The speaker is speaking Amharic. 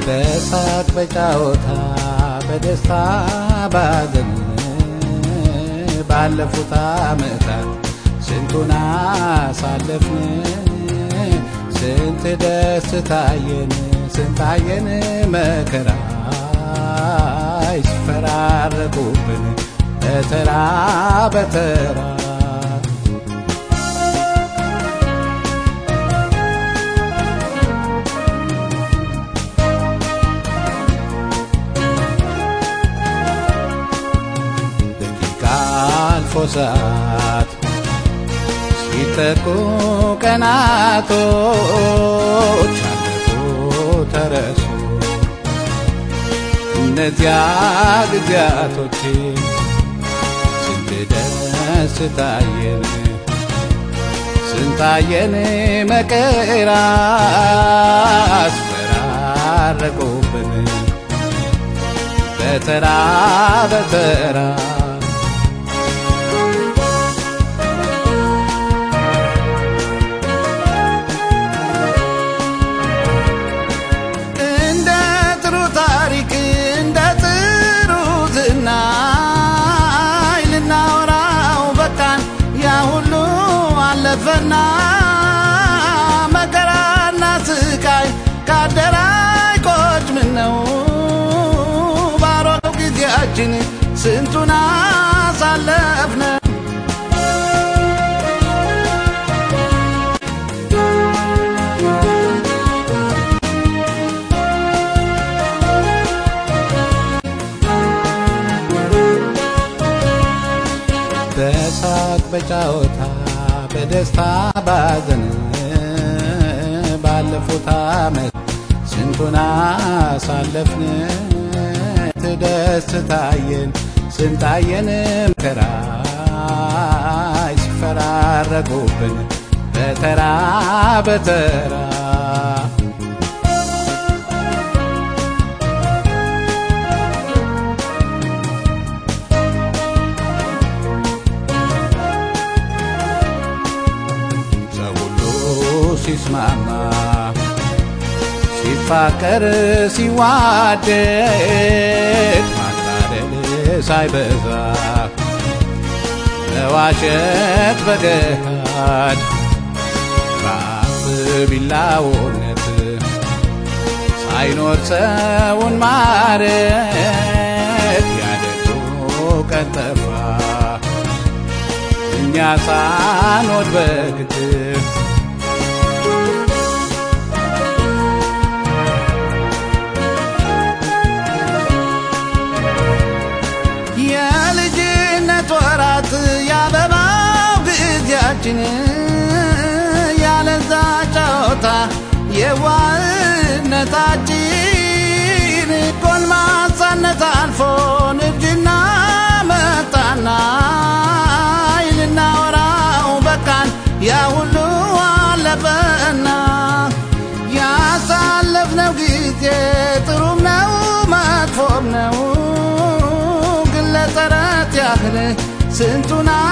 በሳቅ በጫወታ በደስታ ባዘን ባለፉት ዓመታት ስንቱን አሳለፍን ስንት ደስታየን ስንታየን መከራ ይስፈራረቁብን በተራ በተራ ደቂቃ አልፎ ሰዓት ሲተኩ ቀናቶች አለፉ ተረሱ እነዚያ ጊዜያቶች ስንት ደስታየን ስንታየን መከራ አስፈራረቁብን በተራ በተራ እንደ ጥሩ ታሪክ እንደ ጥሩ ዝናይ ልናወራው በቃን ያ ሁሉ አለፈና መከራና ስቃይ ካደራይ ቆጭ ምን ነው ባሮው ጊዜያችን ስንቱን አሳለፍነ በሳቅ በጫወታ በደስታ ባዘን ባለፉት ዓመት ስንቱን አሳለፍን ትደስታየን ስንታየን መከራ ሲፈራረቁብን በተራ በተራ ሰው ሁሉ ሲስማማ ሲፋቀር ሲዋደድ ማታደል ሳይበዛ መዋሸት በገሃድ በአፍ ቢላውነት ሳይኖር ሰውን ማረት ያደጉ ቀን ጠፋ እኛ ሳንወድ በግድ የልጅነት ወራት ያበባው ጊዜያችን ያለዛ ጨዋታ የዋህነታችን ጎልማሳነት አልፎ ንድና መጣና ልናወራው በቃን ያ ሁሉ አለፈና ያሳለፍነው ጊዜ ጥሩም ነው መጥፎም ነው ግን ለተረት ያህል ስንቱን